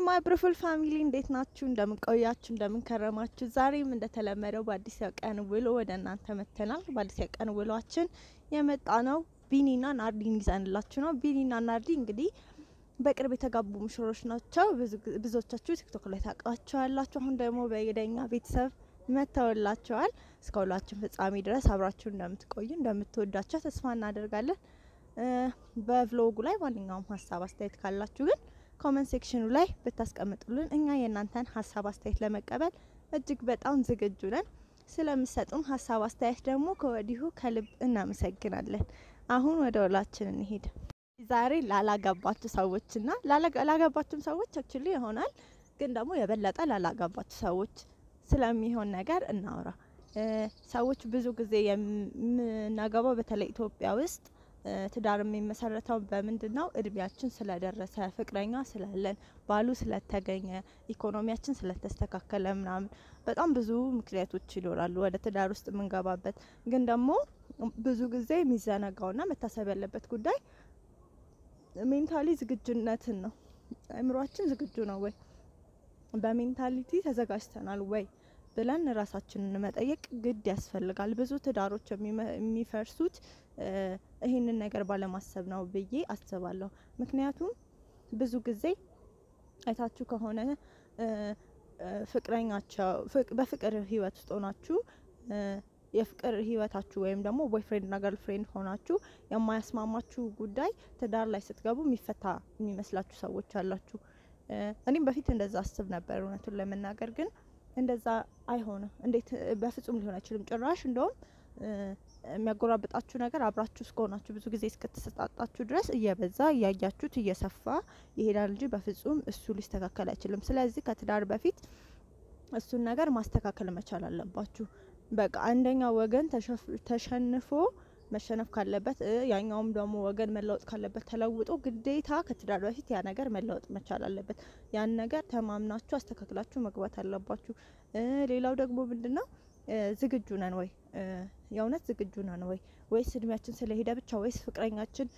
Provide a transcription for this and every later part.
ማይ ብሩፉል ፋሚሊ እንዴት ናችሁ? እንደምን ቆያችሁ? እንደምን ከረማችሁ? ዛሬም እንደተለመደው በአዲስ ቀን ውሎ ወደ እናንተ መጥተናል። በአዲስ ቀን ውሏችን የመጣ ነው ቢኒና ናርዲን ይዘንላችሁ ነው። ቢኒና ናርዲ እንግዲህ በቅርብ የተጋቡ ሙሽሮች ናቸው። ብዙዎቻችሁ ቲክቶክ ላይ ታውቃቸዋላችሁ። አሁን ደግሞ በየደኛ ቤተሰብ መጥተውላቸዋል። እስከ ውሏችን ፍጻሜ ድረስ አብራችሁ እንደምትቆዩ እንደምትወዳቸው ተስፋ እናደርጋለን። በቭሎጉ ላይ ማንኛውም ሀሳብ አስተያየት ካላችሁ ግን ኮመንት ሴክሽኑ ላይ ብታስቀምጡልን እኛ የእናንተን ሀሳብ አስተያየት ለመቀበል እጅግ በጣም ዝግጁ ነን። ስለምሰጡን ሀሳብ አስተያየት ደግሞ ከወዲሁ ከልብ እናመሰግናለን። አሁን ወደ ውሏችን እንሄድ። ዛሬ ላላገባችሁ ሰዎችና ላላገባችሁም ሰዎች አክቹሊ ይሆናል ግን ደግሞ የበለጠ ላላገባችሁ ሰዎች ስለሚሆን ነገር እናውራ። ሰዎች ብዙ ጊዜ የምናገባው በተለይ ኢትዮጵያ ውስጥ ትዳር የሚመሰረተው በምንድን ነው? እድሜያችን ስለደረሰ፣ ፍቅረኛ ስላለን፣ ባሉ ስለተገኘ፣ ኢኮኖሚያችን ስለተስተካከለ ምናምን በጣም ብዙ ምክንያቶች ይኖራሉ ወደ ትዳር ውስጥ የምንገባበት። ግን ደግሞ ብዙ ጊዜ የሚዘነጋውና መታሰብ ያለበት ጉዳይ ሜንታሊ ዝግጁነትን ነው። አእምሯችን ዝግጁ ነው ወይ፣ በሜንታሊቲ ተዘጋጅተናል ወይ ብለን ራሳችንን መጠየቅ ግድ ያስፈልጋል። ብዙ ትዳሮች የሚፈርሱት ይህንን ነገር ባለማሰብ ነው ብዬ አስባለሁ። ምክንያቱም ብዙ ጊዜ አይታችሁ ከሆነ ፍቅረኛቸው በፍቅር ህይወት ውስጥ ሆናችሁ የፍቅር ህይወታችሁ ወይም ደግሞ ቦይፍሬንድ ና ገርል ፍሬንድ ሆናችሁ የማያስማማችሁ ጉዳይ ትዳር ላይ ስትገቡ የሚፈታ የሚመስላችሁ ሰዎች አላችሁ። እኔም በፊት እንደዛ አስብ ነበር እውነቱን ለመናገር ግን እንደዛ አይሆንም። እንዴት በፍጹም ሊሆን አይችልም። ጭራሽ እንደውም የሚያጎራብጣችሁ ነገር አብራችሁ እስከሆናችሁ ብዙ ጊዜ እስከተሰጣጣችሁ ድረስ እየበዛ እያያችሁት እየሰፋ ይሄዳል እንጂ በፍጹም እሱ ሊስተካከል አይችልም። ስለዚህ ከትዳር በፊት እሱን ነገር ማስተካከል መቻል አለባችሁ። በቃ አንደኛው ወገን ተሸንፎ መሸነፍ ካለበት ያኛውም ደግሞ ወገን መለወጥ ካለበት ተለውጦ ግዴታ ከትዳር በፊት ያ ነገር መለወጥ መቻል አለበት። ያን ነገር ተማምናችሁ አስተካክላችሁ መግባት አለባችሁ። ሌላው ደግሞ ምንድን ነው ዝግጁ ነን ወይ? የእውነት ዝግጁ ነን ወይ? ወይስ እድሜያችን ስለሄደ ብቻ ወይስ ፍቅረኛችን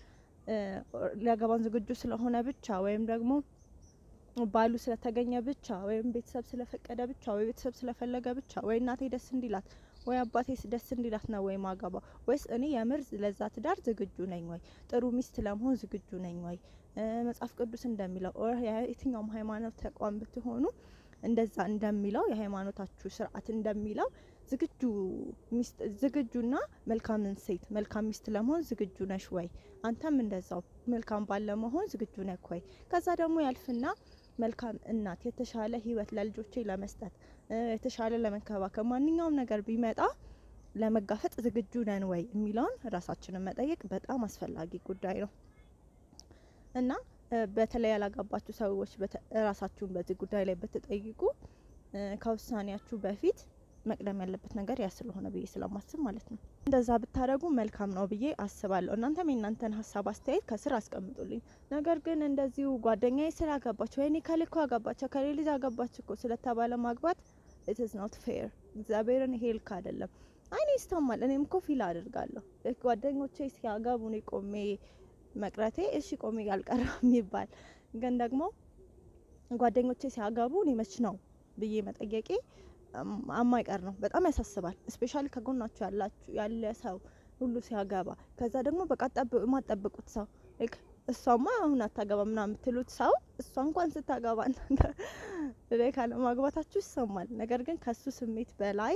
ሊያገባን ዝግጁ ስለሆነ ብቻ ወይም ደግሞ ባሉ ስለተገኘ ብቻ ወይም ቤተሰብ ስለፈቀደ ብቻ ወይ ቤተሰብ ስለፈለገ ብቻ ወይ እናቴ ደስ እንዲላት ወይ አባቴ ደስ እንዲላት ነው ወይ ማገባ? ወይስ እኔ የምር ለዛ ትዳር ዝግጁ ነኝ ወይ? ጥሩ ሚስት ለመሆን ዝግጁ ነኝ ወይ? መጽሐፍ ቅዱስ እንደሚለው የትኛውም ሃይማኖት ተቋም ብትሆኑ እንደዛ እንደሚለው የሃይማኖታችሁ ስርዓት እንደሚለው ዝግጁ ሚስት ዝግጁና መልካምን ሴት መልካም ሚስት ለመሆን ዝግጁ ነሽ ወይ? አንተም እንደዛው መልካም ባል ለመሆን ዝግጁ ነክ ወይ? ከዛ ደግሞ ያልፍና መልካም እናት የተሻለ ህይወት ለልጆቼ ለመስጠት የተሻለ ለመንከባከብ ማንኛውም ነገር ቢመጣ ለመጋፈጥ ዝግጁ ነን ወይ የሚለውን ራሳችንን መጠየቅ በጣም አስፈላጊ ጉዳይ ነው እና በተለይ ያላጋባችሁ ሰዎች ራሳችሁን በዚህ ጉዳይ ላይ ብትጠይቁ ከውሳኔያችሁ በፊት መቅደም ያለበት ነገር ያ ስለሆነ ብዬ ስለማስብ ማለት ነው። እንደዛ ብታደረጉ መልካም ነው ብዬ አስባለሁ። እናንተም የእናንተን ሀሳብ አስተያየት ከስር አስቀምጡልኝ። ነገር ግን እንደዚሁ ጓደኛዬ ስላገባች ወይኔ ከልኮ አገባቸው ከሌ ልጅ አገባች እኮ ስለተባለ ማግባት ኢትስ ኖት ፌር። እግዚአብሔርን ይሄ ልክ አይደለም። አይኔ ይስተማል። እኔም እኮ ፊል አድርጋለሁ ጓደኞቼ ሲያገቡ እኔ ቆሜ መቅረቴ እሺ ቆሜ ያልቀረ የሚባል ግን ደግሞ ጓደኞቼ ሲያገቡ እኔ መች ነው ብዬ መጠየቄ አማይቀር ነው። በጣም ያሳስባል። እስፔሻሊ ከጎናችሁ ያላችሁ ያለ ሰው ሁሉ ሲያገባ ከዛ ደግሞ በቃ የማጠብቁት ሰው እሷማ አሁን አታገባ ምናምን የምትሉት ሰው እሷ እንኳን ስታገባ ላይ ካለ ማግባታችሁ ይሰማል። ነገር ግን ከሱ ስሜት በላይ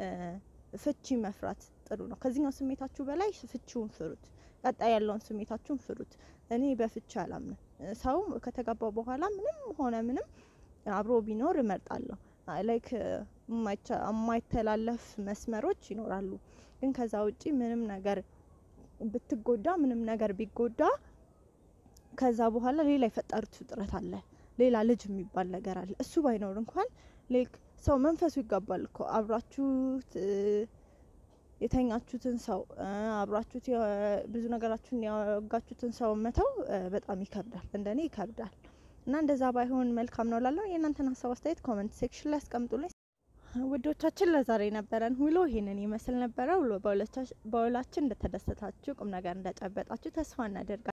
ፍቺ መፍራት ጥሩ ነው። ከዚህኛው ስሜታችሁ በላይ ፍቺውን ፍሩት። ቀጣይ ያለውን ስሜታችሁን ፍሩት። እኔ በፍቺ አላምንም። ሰው ከተጋባው በኋላ ምንም ሆነ ምንም አብሮ ቢኖር እመርጣለሁ። ላይክ የማይተላለፍ መስመሮች ይኖራሉ። ግን ከዛ ውጪ ምንም ነገር ብትጎዳ ምንም ነገር ቢጎዳ ከዛ በኋላ ሌላ የፈጠሩት ፍጥረት አለ። ሌላ ልጅ የሚባል ነገር አለ። እሱ ባይኖር እንኳን ላይክ ሰው መንፈሱ ይጋባል እኮ አብራችሁት የተኛችሁትን ሰው አብራችሁት ብዙ ነገራችሁን ያወጋችሁትን ሰው መተው በጣም ይከብዳል። እንደኔ ይከብዳል። እና እንደዛ ባይሆን መልካም ነው ላለው የእናንተን ሀሳብ አስተያየት ኮመንት ሴክሽን ላይ አስቀምጡልኝ። ውዶቻችን ለዛሬ ነበረን ውሎ ይሄንን ይመስል ነበረ። ውሎ በውላችን እንደተደሰታችሁ ቁም ነገር እንደጨበጣችሁ ተስፋ እናደርጋለን።